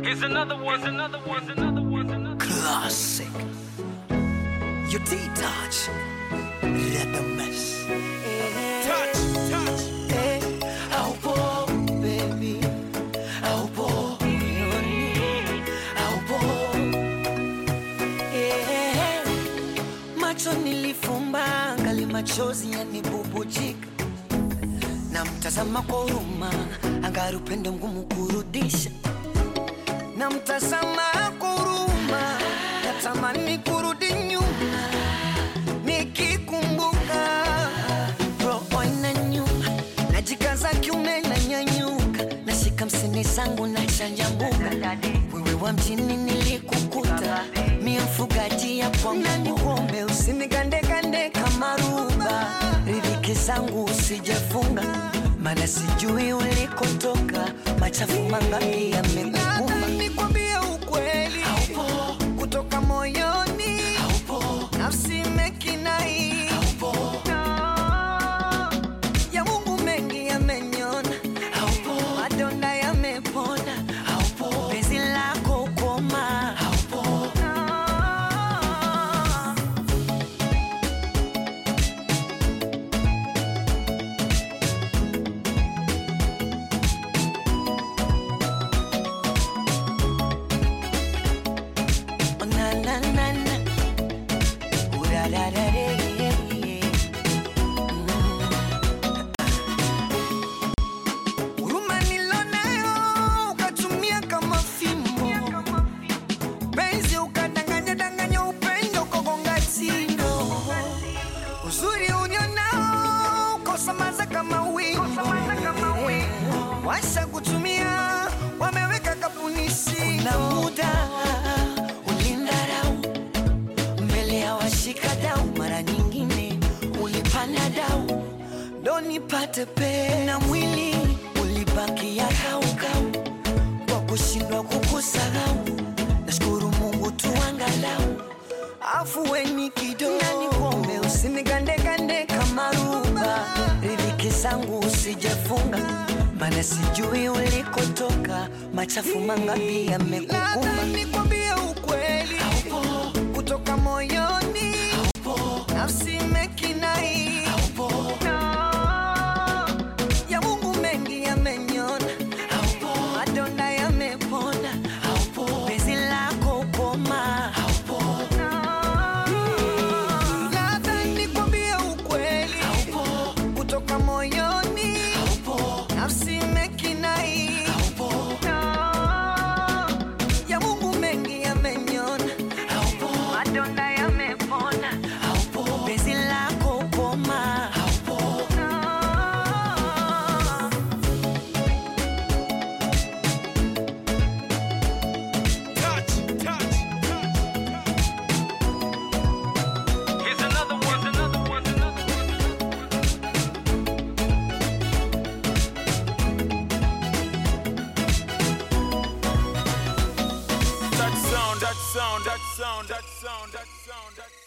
Here's another one. Here's another one. Here's another one. Here's another Classic. Your D-Touch. Rhythm mess. Touch, touch. Haupo, baby. Haupo. Haupo. Eh, Macho nilifumba ngali machozi yanibubujika na mtazama kwa huruma angari upendo mgumu kurudisha na mtazama kwa huruma natamani kurudi nyuma nikikumbuka roho inanyuma najikaza kiume na nyanyuka nashika msini zangu na chanjambuka wewe wa mjini nilikukuta mie mfugaji ya kwangu usinigandegande kama ruba ridhiki zangu usijefunga mana sijui ulikotoka machafu mangapi yamekukumba nikwambie ukweli Haupo. kutoka moyoni Haupo. nafsi mekinai Haupo. ya mungu mengi yamenyona Haupo. madonda yamepona Haupo. penzi lako koma Haupo. Oh, na na na na Ooh, da, da, da, da, yeah, yeah. huruma nilonayo ukatumia kama fimbo penzi ukadanganya danganya upendo ukagonga tindo uzuri ulionao ukosamaza kama wimbo washa kutumia wameweka kapuni kuna muda ulindarau mbele ya washika dau mara nyingine ulipanda dau ndo nipate pe na mwili ulibakia kaukau kwa kushindwa kukusahau nashukuru mungu tu angalau afuweni kidogo na nikuombe usinigandegande kama ruba ridhiki zangu usijefunga mana sijui ulikotoka machafu mangapi yamekukumba nikwambie ukweli Haupo. kutoka moyoni Haupo. nafsi mekinai Haupo. ya mungu mengi yamenyona Haupo. madonda yamepona Haupo. penzi lako koma Haupo. Labda nikwambie ukweli Haupo. kutoka moyoni Haupo. nafsi mekinai Haupo. ya mungu mengi yamenyona Haupo. madonda yamepona Haupo. penzi lako koma Haupo. touch, touch. Here's another one. Here's another one. Here's another one. That sound, that sound, that sound, that sound, that sound, that sound.